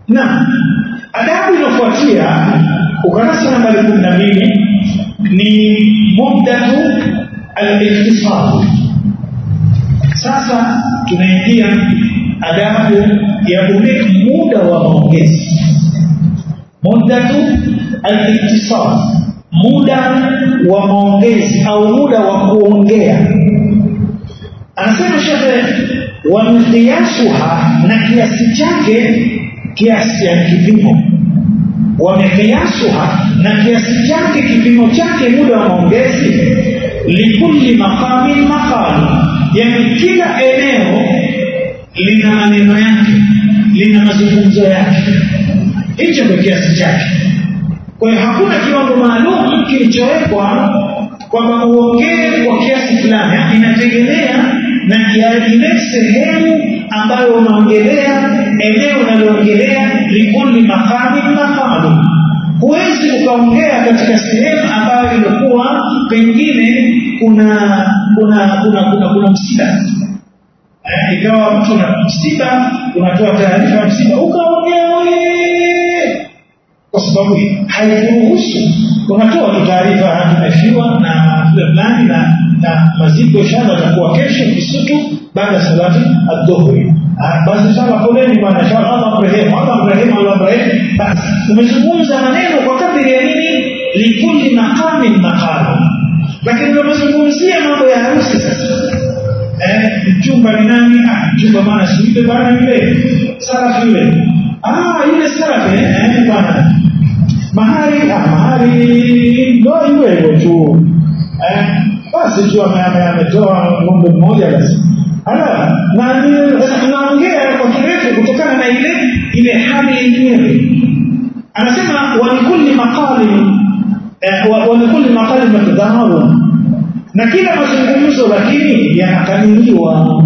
na adabu inayofuatia ukurasa nambari kumi na mbili ni muddatu al-iktisad sasa tunaingia adabu ya ule muda wa maongezi muddatu al-iktisad muda wa maongezi au muda wa kuongea anasema shekhe wa miqyasuha na kiasi chake kiasi ya kipimo wa miqyasuha na kiasi chake kipimo chake muda wa maongezi likulli maqamin maqal yani kila eneo lina maneno yake lina mazungumzo yake hicho ndio kiasi chake kwa hiyo hakuna kiwango maalum kilichowekwa kwamba uongee kwa kiasi fulani inategemea na ile sehemu ambayo unaongelea eneo unaloongelea likulli maqamin maqalu huwezi ukaongea katika sehemu ambayo ilikuwa pengine kuna kuna kuna kuna, kuna msiba eh, ikawa mtu na msiba unatoa taarifa ya msiba ukaongea wewe kwa sababu haikuruhusu unatoa tu taarifa tumefiwa na fulani na na maziko inshallah atakuwa kesho Kisutu baada ya salati adhuhuri basi sala poleni bwana inshallah Allah mrehemu Allah mrehemu Allah mrehemu basi umezungumza maneno kwa kadri ya nini likulli maqamin maqam lakini unapozungumzia mambo ya harusi sasa eh mchumba ni nani ah mchumba maana si yule bwana yule salafi yule ah yule salafi eh bwana mahari ah mahari ndio yule hivyo tu eh basi tu ametoa ng'ombe mmoja basi ala na naongea kwa kirefu kutokana na ile ile hali yenyewe anasema walikulli maqali walikulli maqali miqdaru na kila mazungumzo lakini yanakadiriwa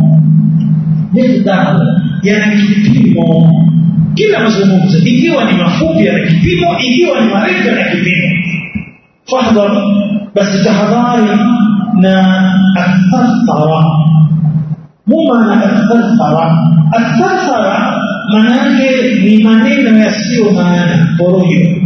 miqdaru yana kipimo kila mazungumzo ikiwa ni mafupi yana kipimo ikiwa ni marefu yana kipimo fahdhar basi tahadhari na athathara muma na athathara athathara maana yake ni maneno yasiyo maana porojo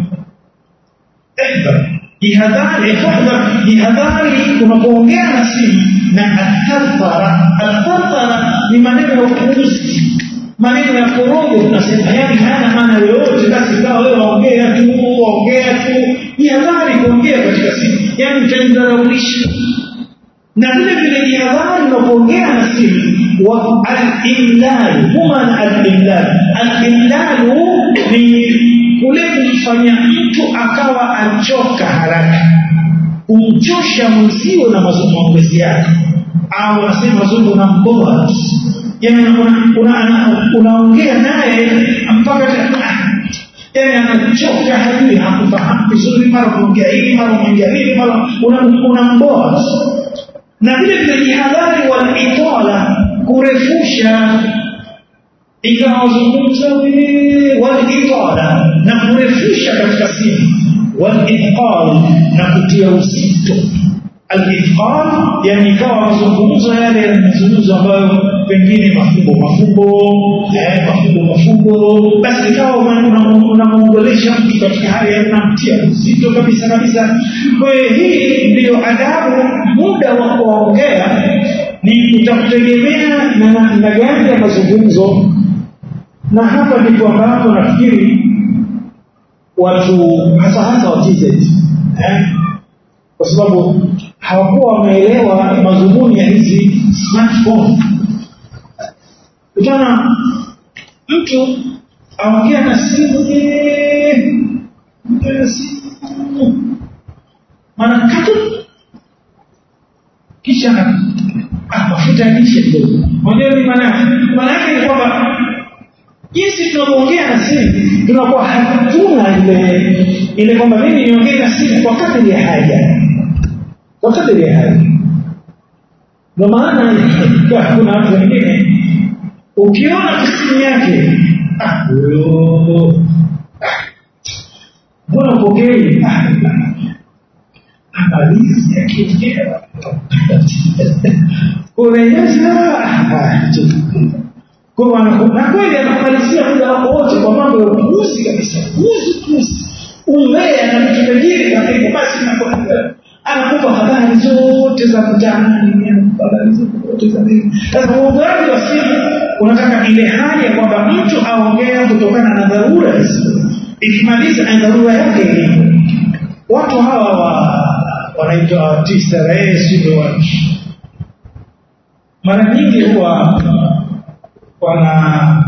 jihadhari fahdhar jihadhari unapoongea na simu na athathara athathara ni maneno ya upuuzi maneno ya porojo tunasema yani hayana maana yoyote basi kawa wewe waongea tu waongea tu jihadhari kuongea katika simu yani utanidharaulisha na vile vile jihadhari unapoongea na simu wa al-imlal maana al-imlal al-imlal ni kule kumfanya mtu akawa achoka haraka kumchosha mwenzio na mazungumzo yake au anasema zungu na mboa yani unaongea naye mpaka yani anachoka hajui hakufahamu vizuri mara unaongea hili mara unaongea hili mara unamboa na vile vile jihadhari walitwala kurefusha ikawa wazungumza walitwala na kurefusha katika simu walithqal na kutia uzito alithqal yani ikawa mazungumzo yale mazungumzo ambayo pengine mafumbo mafumbo eh, mafumbo mafumbo basi ikawa unamwongelesha mtu katika hali ya unamtia uzito kabisa kabisa kwa hiyo hii ndiyo adabu muda wa kuongea ni utakutegemea na namna gani ya mazungumzo na hapa ndipo ambapo nafikiri watu hasa hasa wa TZ eh? kwa sababu hawakuwa wameelewa madhumuni ya hizi smartphone utaona mtu aongea na simu na simu mara tatu kisha ah, mafuta ya lishe kidogo mwenyewe ni maana maana yake ni kwamba jinsi tunavyoongea na simu tunakuwa hatuna ile ile kwamba mimi niongee na simu kwa kadri ya haja kwa kadri ya haja ndio maana kuna watu wengine ukiona simu yake ah mbona upokei amalizi akiongea unaonyesha kwa na kweli anakumalizia muda wako wote kwa mambo ya ile hali ya kwamba mtu aongea kutokana na dharura ikimaliza na dharura yake ilipo watu hawa wa wanaitwa TCRA sio watu mara nyingi huwa wana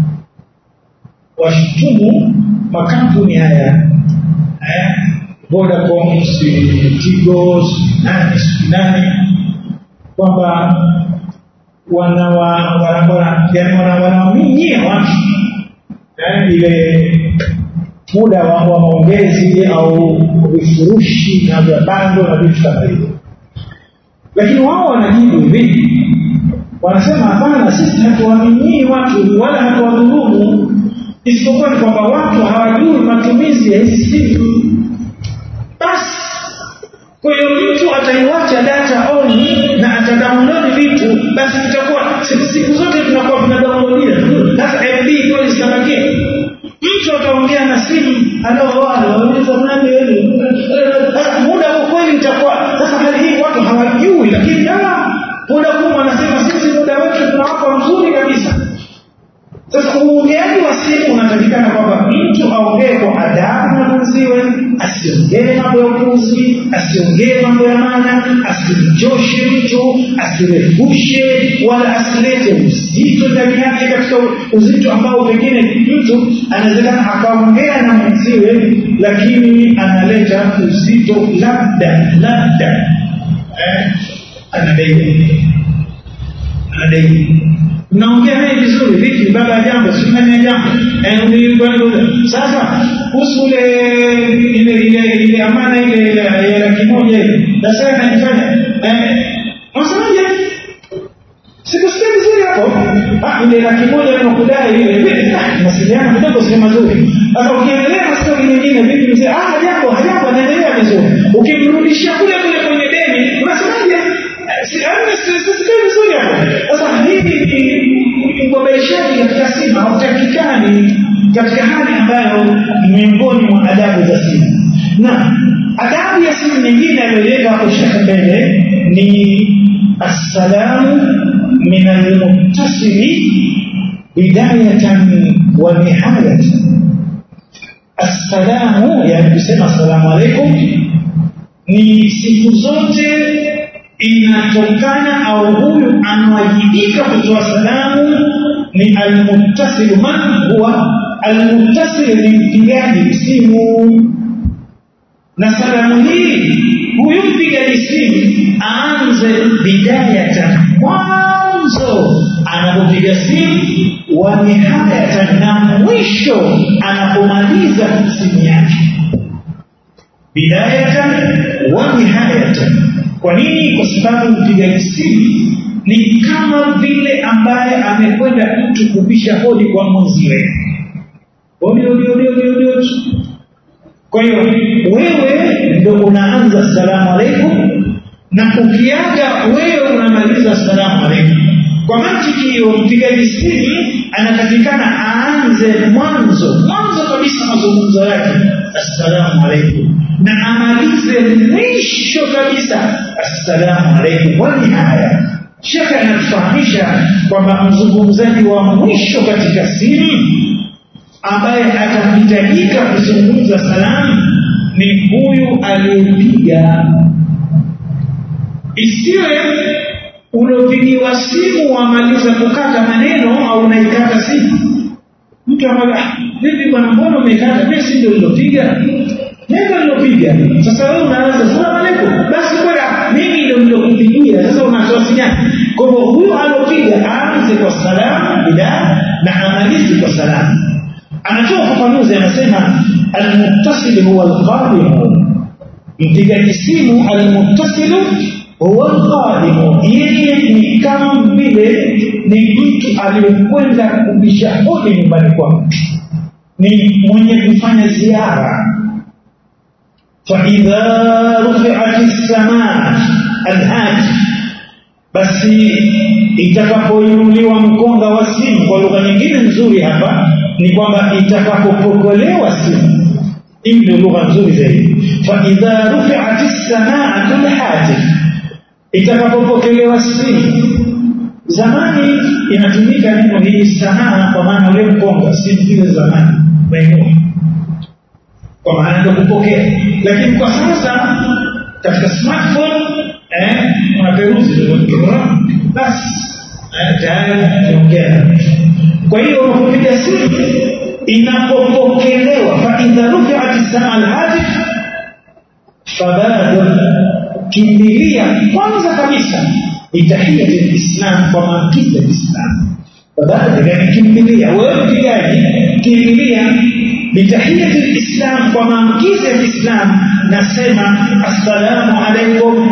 washutumu makampuni haya eh, Vodacom, Tigo, nani nani kwamba wanawa wana, wana, yani wanawaminyia watu eh, ile muda wa wa maongezi au vifurushi na vya bando na vitu kama hivyo, lakini wao wanajibu hivi, wanasema hapana, sisi hatuwaminyii watu wala hatuwadhulumu, isipokuwa ni kwamba watu hawajui matumizi ya hizi simu. Basi kwa hiyo mtu ataiwacha data on na atadownload vitu, basi itakuwa siku zote tunakuwa tunadownloadia sasa MB kweli zitabakia mtu ataongea na simu anaouliza nani muda huu kweli itakuwa sasa hali hii watu hawajui lakini da muda huu wanasema sisi muda wetu tunawapa mzuri kabisa sasa uongeaji wa simu unatakikana kwamba mtu aongee kwa adabu na mwenziwe asiongee mambo ya upuzi asiongee mambo ya maana asimchoshe mtu asirefushe wala asilete uzito ndani yake katika uzito ambao pengine mtu anawezekana akaongea na mwenziwe lakini analeta uzito labda labda eh, anadai anadai mnaongea naye vizuri vipi baba ya jambo sifanya jambo sasa kuhusu ile ile ile ile amana ile ya laki moja ile sasa anajifanya unasemaje sikusikia vizuri hapo ah ile laki moja inakudai ile mawasiliano kidogo si mazuri sasa ukiendelea na stori nyingine vipi mzee ah hajambo hajambo anaendelea vizuri ukimrudishia kule kule kwenye deni unasemaje sisikia vizuri hapo sasa hivi uboreshaji katika simu hautakikani katika hali ambayo miongoni mwa adabu za simu na adabu ya simu nyingine aliyoweka hapo shaka mbele ni assalamu min almuttasili bidayatan wa nihayatan assalamu yani kusema assalamu alaikum ni siku zote inatokana au huyu anawajibika kutoa salamu ni almuttasilu man huwa almuttasilu ni mpigaji simu na salamu hii huyu mpigaji simu aanze bidayatan mwanzo anapopiga simu wa nihayatan na mwisho anapomaliza simu yake bidayatan wa nihayatan kwa nini kwa sababu mpigaji simu ni kama vile ambaye amekwenda mtu kubisha hodi kwa mwenziwe hodi hodi hodi hodi hodi kwa hiyo wewe ndo unaanza salamu alaikum na ukiaga wewe unamaliza salamu alaikum kwa mantiki hiyo mpigaji simu anatakikana aanze mwanzo mwanzo kabisa mazungumzo yake assalamu alaikum na amalize mwisho kabisa assalamu alaikum wani haya shekhe anatufahamisha kwamba mzungumzaji wa mwisho katika simu ambaye atahitajika kuzungumza salamu ni huyu aliyepiga isiwe uliopigiwa simu wamaliza kukata maneno au unaikata simu mtu ambaye vipi bwana mbona umekata mimi si ndio nilopiga neno nilopiga sasa wewe unaanza salamu alaikum basi bwana mimi ndio nilokupigia sasa unatoa sinyani kwa hivyo huyo alopiga aanze kwa salamu bila na amalize kwa salamu anatoa ufafanuzi anasema almuttasil huwa alqadimu mpigaji simu almuttasilu huwa alqadimu yeye ni kama vile ni mtu aliyekwenda kubisha hodi nyumbani kwa mtu ni mwenye kufanya ziara فإذا رفعت السماء الهاتف basi itakapoinuliwa mkonga wa simu kwa lugha nyingine nzuri hapa ni kwamba itakapopokolewa simu hii ndio lugha nzuri zaidi faidha rufiat lsamaatu lhatif itakapopokelewa simu zamani inatumika neno hili sanaa kwa maana ule mkonga si vile zamani maeneo kwa maana ndio kupokea lakini kwa sasa katika smartphone eh unaperuzi basi tayari tunaongea kwa hiyo unapopiga simu inapopokelewa fa idha rufi'at as-sama al-hatif fabadir kimbilia kwanza kabisa itahiyat al-islam kwa maamkizi ya Islam fabadir yani kimbilia wewe mpigaji kimbilia bitahiyat al-islam kwa maamkizi ya Islam nasema assalamu alaykum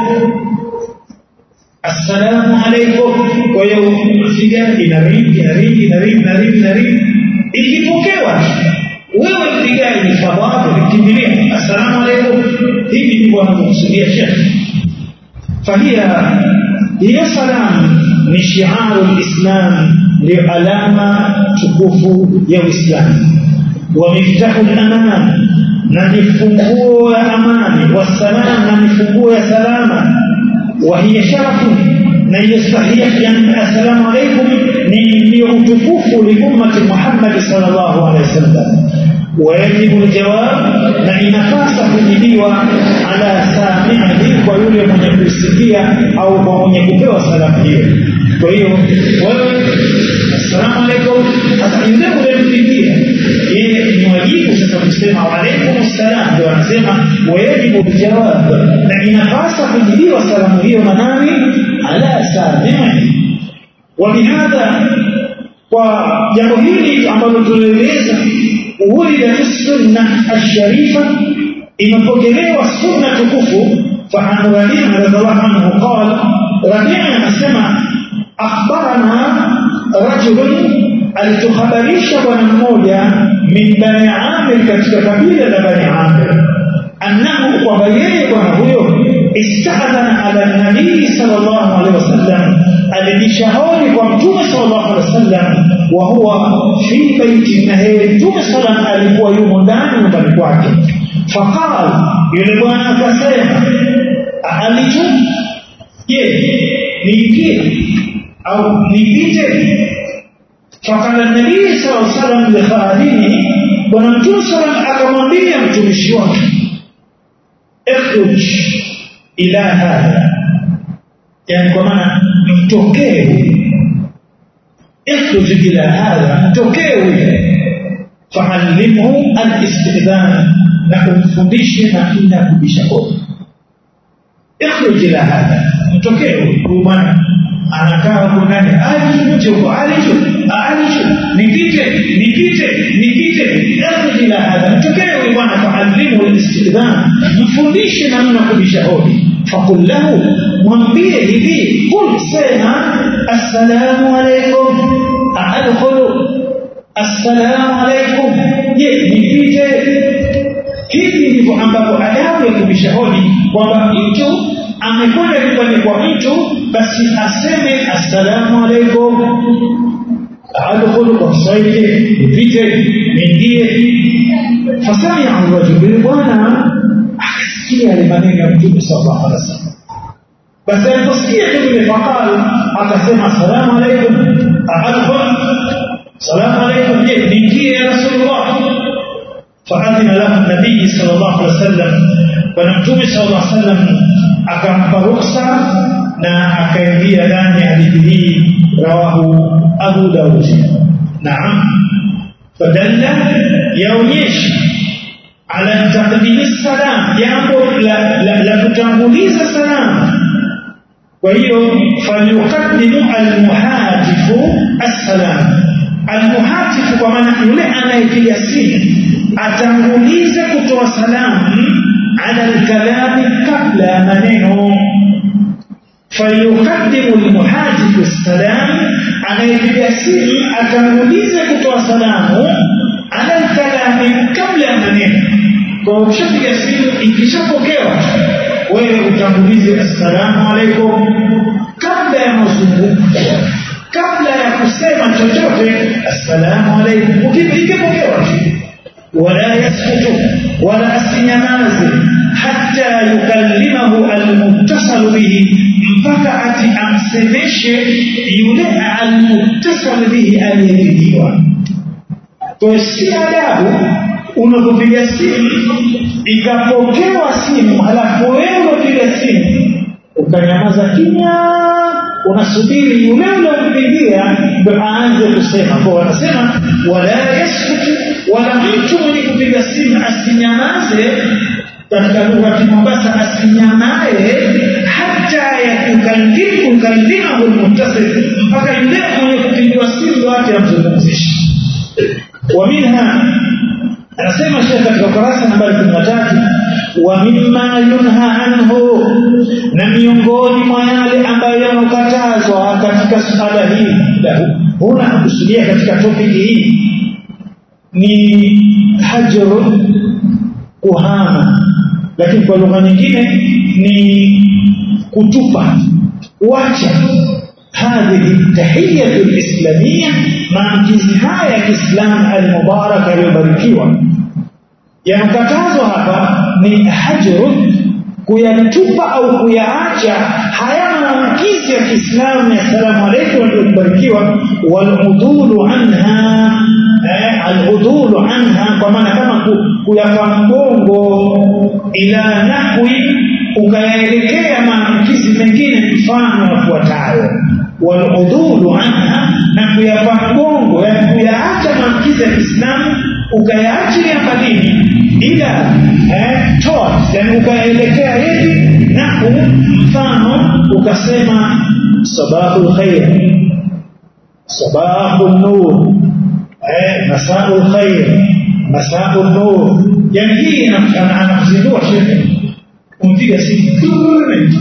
assalamu alaykum kwa hiyo mpigaji inaringi inaringi inaringi inaringi inaringi ikipokewa wewe mpigaji fadhali kimbilia assalamu alaykum hivi ndivyo anavyokusudia shekhi fahia hiyo salamu ni shiaru lislam ndio alama tukufu ya uislamu wa miftahu laman na ni funguo ya amani wasalam na ni funguo ya salama وهي شرف na hiyo sahihi yani assalamu alaykum ni ndio utukufu li ummati Muhammad sallallahu alaihi wasallam wajibu aljawab na inafasa kujibiwa ala sami'i kwa yule mwenye kusikia au kwa mwenye kupewa salamu hiyo kwa hiyo wewe assalamu alaykum sasa yule unayempigia yeye ni wajibu sasa kusema wa alaykum assalam ndio anasema wajibu aljawab na inafasa kujibiwa salamu hiyo na nani ala sami'i وبهذا وجambo hili ambalo tulieleza ulida sunna ash-sharifa imepokelewa sunna tukufu fa an rabi'a radhiallahu anhu qala rabi'a anasema akhbarana rajulun alituhabarisha bwana mmoja min bani amir katika kabila la bani amir annahu kwamba yeye bwana huyo istadhana ala nabii sallallahu alaihi wasallam alijishauri kwa mtume sallallahu alaihi wasallam wa huwa fi baiti na yeye mtume sallam alikuwa yumo ndani nyumbani kwake faqal yule bwana akasema alicho je niingie au nipite fakala nabii sallallahu alaihi wasallam li khadimihi bwana mtume sallam akamwambia mtumishi wake اخرج ila hadha yani kwa maana mtokee اخرج ila hadha mtokee huyo fa'allimhu al-istidhan na kumfundishe namna kubisha kodi اخرج ila hadha mtokee huyo bwana anakaa huko ndani alicho huko alicho alicho nipite nipite nipite اخرج ila hadha mtokee huyo bwana fa'allimhu al-istidhan mfundishe namna kubisha hodi فقل له mwambie hivi kul sema assalamu alaykum adkhulu assalamu alaykum je nipite hivi ndivyo ambapo adabu ya kubisha hodi kwamba mtu amekwenda nyumbani kwa mtu basi aseme assalamu alaykum adkhulu kwa Kiswahili nipite niingie fasamia rajul bwana akasikia yale maneno ya Mtume sallallahu alaihi wasallam. Basi aliposikia tu vile fakal akasema assalamu alaikum adkhul salamu alaikum je niingie ya Rasulullah faadhina lahu nabii sallallahu alaihi wasallam bwana Mtume sallallahu alaihi wasallam akampa ruksa na akaingia ndani ya hadithi hii rawahu Abu Daud. Naam, fadalla yaonyesha ala taqdimi salam jambo la, la, la kutanguliza salam kwa hiyo falyuqaddimu almuhatifu assalam almuhatifu kwa maana yule anayepiga simu atangulize kutoa salamu ala alkalami kabla ya maneno falyuqaddimu almuhatifu assalam anayepiga simu atangulize kutoa salamu ala alkalami kabla ya maneno kwa ukishapiga simu ikishapokewa wewe utangulize assalamu alaikum kabla ya mazungumzo kabla ya kusema chochote assalamu alaikum ikipokewa wala yaskutu wala asinyamaze hatta yukallimahu almuttasalu bihi mpaka ati amsemeshe yule almuttasal bihi aliyepigiwa kwa si adabu unapopiga simu ikapokewa simu halafu wewe unapiga simu ukanyamaza kimya unasubiri yule uliompigia ndo aanze kusema kwa wanasema wala yaskutu wala mtu mwenye kupiga simu asinyamaze katika lugha ya Kimombasa asinyamae hata yakukallimahu almuttasil mpaka yule mwenye kupigiwa simu ndo ate amzungumzishe wa minha anasema shekhe katika ukurasa nambari 13 wa mimma yunha anhu na miongoni mwa yale ambayo yanakatazwa katika suala hili huna kusudia katika topiki hii ni hajru kuhama lakini kwa lugha nyingine ni kutupa kuacha هذه التحية الإسلامية maamkizi haya ya Kiislamu al-Mubarak aliyobarikiwa yanakatazwa hapa ni hajru kuyatupa au kuyaacha haya maamkizi ya Kiislamu ya salamu alaykum aliyobarikiwa waludulu anha eh, aludulu anha kwa maana kama kuyapa mgongo ila nahwi ukayaelekea maamkizi mengine mfano yafuatayo waludulu anha na kuyapa mgongo yani kuyaacha maamkizi ya Kiislamu ukayaachilia madini ila eh, towards yani ukaelekea hivi nahu mfano ukasema sabahul khair sabahul nur eh, masaul khair masaul nur yani hii anakuzindua shekhe kumpiga simu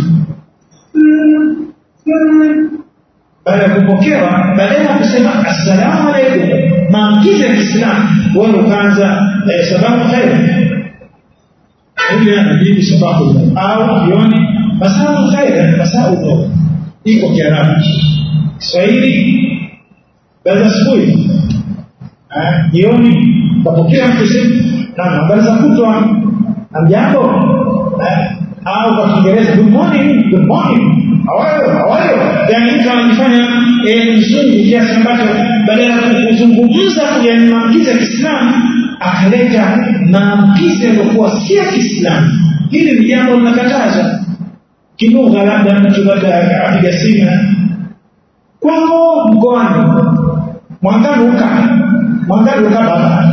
baada ya kupokewa badala ya kusema assalamu alaikum maamkizi ya Kiislamu wewe ukaanza eh, sababu khair huyu anajibu sababu au jioni masaa khair masaa uno iko Kiarabu Kiswahili baada asubuhi jioni kapokea mtu simu na habari za kutwa amjambo au kwa Kiingereza good morning good morning how are you how are you yani mtu anajifanya mzungu kiasi ambacho badala ya kuzungumza yani maamkizi ya Kiislamu akaleta maamkizi yaliyokuwa si ya Kiislamu hili ni jambo linakatazwa kilugha labda mtu labda apiga simu kwao mkoani mwangaluka mwangaluka baba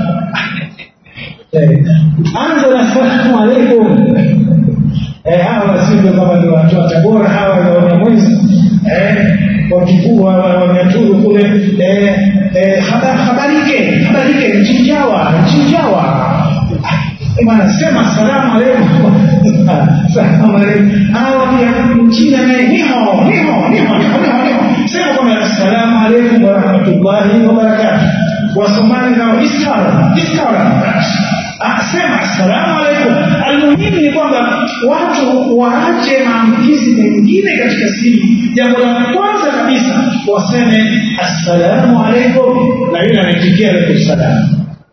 anza na salamu alaikum eh, hawa wasindio kama ni watu wa Tabora hawa ni Wanyamwezi eh, wakikua Wanyaturu kule eh, eh, habarike habarike Mchinjawa Mchinjawa bwana sema salamu alaikum salamu alaikum hawa pia Mchina naye niho niho niho niho niho sema kwamba assalamu alaikum wa rahmatullahi wa barakatuh Wasomali nao iskara iskara asema assalamu alaikum almuhimu ni kwamba watu waache maamkizi mengine katika simu jambo la kwanza kabisa waseme assalamu alaikum na yule anaitikia alaikum salam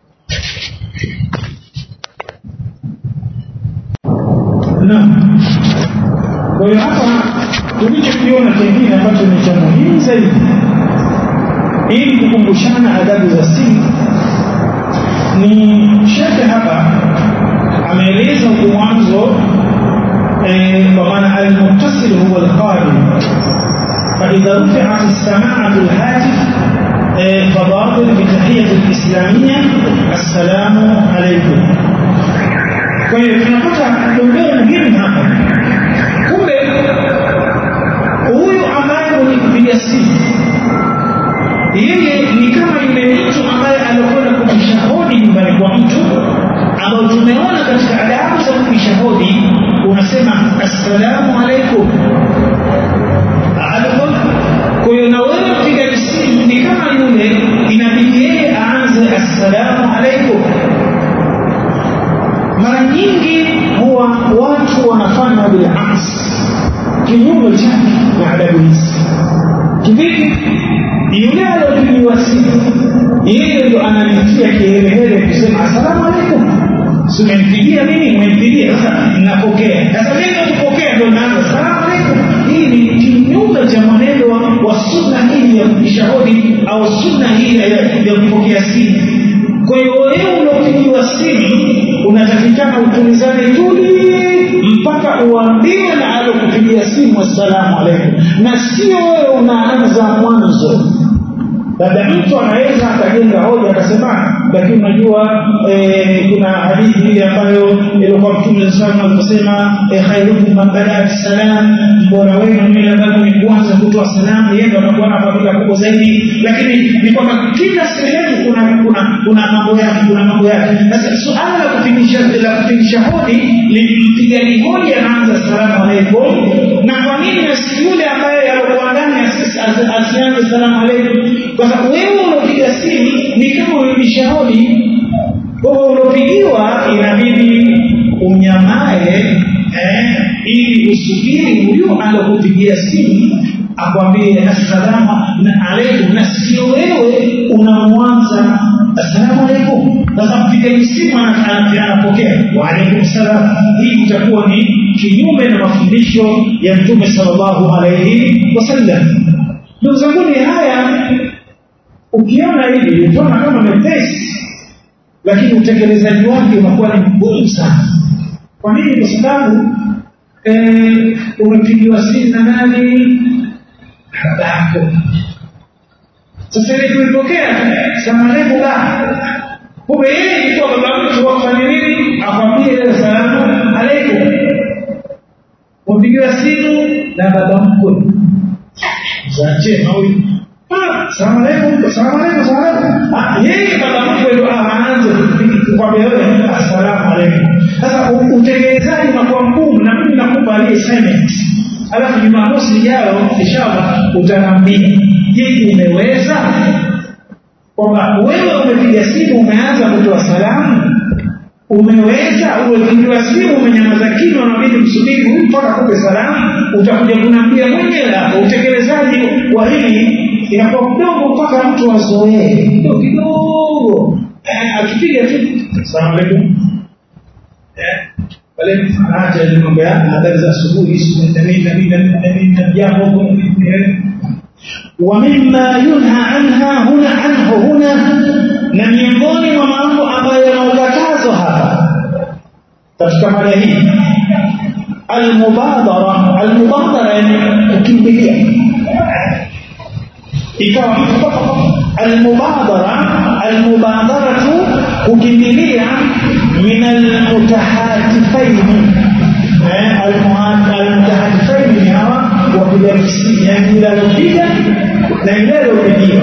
naam kwa hiyo hapa tulichokiona kingine ambacho ni cha muhimu zaidi ili kukumbushana adabu za simu ni shekhe hapa ameeleza huko mwanzo kwa maana almuttasil huwa alqadim فإذا رفعت السماعة الهاتف فباطل بتحية الإسلامية السلام عليكم kwa hiyo tunapata dondoo muhimu hapa kumbe huyu ambaye mwenye kupiga simu yeye ni kama yule mtu ambaye alikwenda kupisha hodi nyumbani kwa mtu ambao tumeona katika adabu za kupisha hodi unasema assalamu alaikum alaikum kwa hiyo na wewe mpiga simu ni kama yule inabidi yeye aanze assalamu alaikum mara nyingi huwa watu wanafanya bilaks kinyume chake na adabu hizi kivipi yule aliyopigiwa simu yeye ndo ananitia kihelehele kusema asalamu alaikum si umenipigia mimi umenipigia sasa napokea sasa mimi kupokea ndio naanza salamu alaikum hii ni kinyume cha mwenendo wa, wa sunna hii ya kujishahudi au sunna hii ya, ya kupokea simu kwa hiyo wewe unaopigiwa simu unatakikana utulizane tuli mpaka uambiwe na alokupigia simu assalamu alaikum na sio wewe unaanza mwanzo labda mtu anaweza akajenga hoja akasema lakini unajua eh, kuna hadithi ile ambayo ilikuwa mtume sana aliposema eh, khairukum man badaa bisalam mbora wenu ni yule ambaye ni kwanza kutoa salamu yeye ndo anakuwa na fadhila kubwa zaidi lakini ni kwamba kila sehemu kuna kuna kuna mambo yake kuna mambo yake sasa suala la kupigisha la kupigisha hodi limpigaji hodi anaanza salamu alaikum na kwa nini asi yule ambaye alikuwa ndani asianze salamu alaikum kwa sababu wewe unapiga simu ni kama umepisha hodi kwa hiyo unapigiwa inabidi unyamae eh, ili usubiri huyo alokupigia simu akwambie assalamu alaikum na sio wewe unamwanza assalamu alaikum sasa mpigaji simu anapokea waalaikum salam hii itakuwa ni kinyume na mafundisho ya mtume sallallahu alaihi wasallam ndugu zanguni haya ukiona hivi utaona kama mepesi lakini utekelezaji wake unakuwa ni mgumu sana kwa nini kwa sababu eh, umepigiwa simu na nani babako sasa ile kuipokea samaleku la kumbe yeye ilikuwa baba mtu wafanye nini akwambie ile salamu alaikum umepigiwa simu na baba mkwe zache na huyu salamu alaikum salamu alaikum salamu alaikum yeye baba mkwe ndo aanze kukwambia wewe assalamu alaikum sasa utekelezaji unakuwa mgumu na mimi nakupa aliye assignment alafu jumamosi ijayo inshallah utaniambia je umeweza kwamba wewe umepiga simu umeanza kutoa salamu umeweza umepigiwa simu umenyamaza kimya unabidi msubiri huyu mpaka kupe salamu utakuja kunambia mwenyewe hapo utekelezaji wa hili inakuwa mdogo mpaka mtu azoee kidogo kidogo akipiga tu salamu alaikum pale anaacha ile mambo ya habari za asubuhi na nini na nini na nini na jambo ومما ينهى عنها هنا عنه هنا na miongoni mwa mambo ambayo yanaokatazwa hapa katika mada hii almubadara almubadara yani kukimbilia ikawa almubadara almubadaratu kukimbilia min almutahatifaini almutahatifaini ni hawa wapiga msingi yani yule alopiga na yule alopigiwa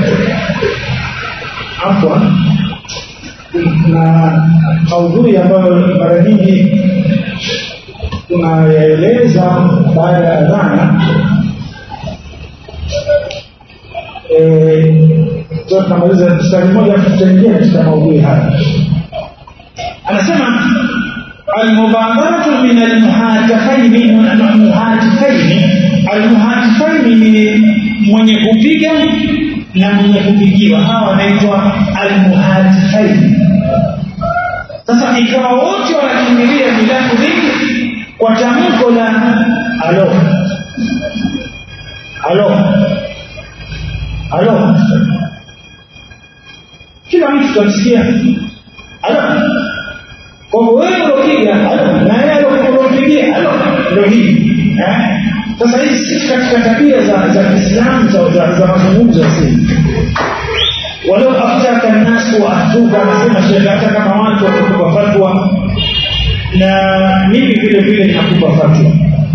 afwa na maudhui ambayo mara nyingi tunayaeleza baada ya adhana tunamaliza mstari mmoja tutaingia katika maudhui haya anasema almubadaratu min almuhatifaini muhatifaini almuhatifaini ni mwenye kupiga na mwenye kupigiwa hawa wanaitwa almuhatifaini sasa ikawa wote wanakimbilia milango mingi kwa tamko la alo alo alo kila mtu tutasikia alo kwa wewe ulopiga alo na yeye alopigia alo ndio hii eh sasa hizi si katika tabia za za Kiislamu za za, za mazungumzo ya simu walau aftaka nnasu waatuka anasema shekhe hata kama watu watakupa fatwa na mimi vile vile ninakupa fatwa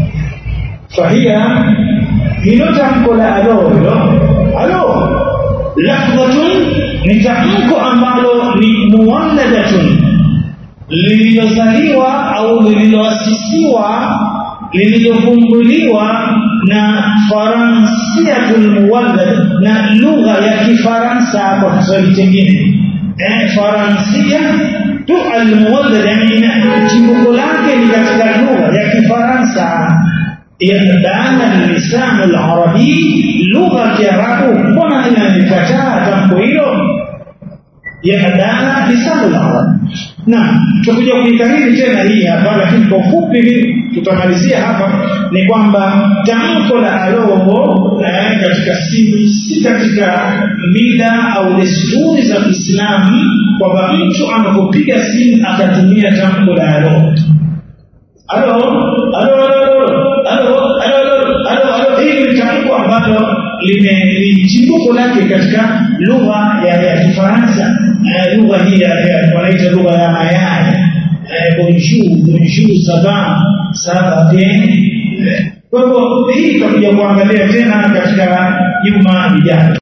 fahia hilo tamko la alo hilo alo lafdhatun ni tamko ambalo ni muwalladatun lililozaliwa au lililoasisiwa lililovumbuliwa na faransiatul muwallad na lugha ya kifaransa kwa kiswahili chengine eh, faransia tu almuwallad yani chimbuko lake ni katika lugha ya kifaransa yadana lisanu larabi lugha ya kiarabu mbona inalikataa tamko hilo yadana lisanu larabi na tutakuja kuikariri tena hii hapa lakini kwa ufupi tutamalizia hapa ni kwamba tamko la aloho eh, katika si, si katika mila au desturi za Kiislamu kwamba mtu anapopiga simu akatumia tamko la aloho alo alo alo alo alo alo hili ni tamko ambalo lime chimbuko lake katika lugha ya, ya Kifaransa lugha hii wanaita lugha ya mayai bonjour bonjour ça va ça va bien kwa hivyo hii tutakuja kuangalia tena katika juma lijalo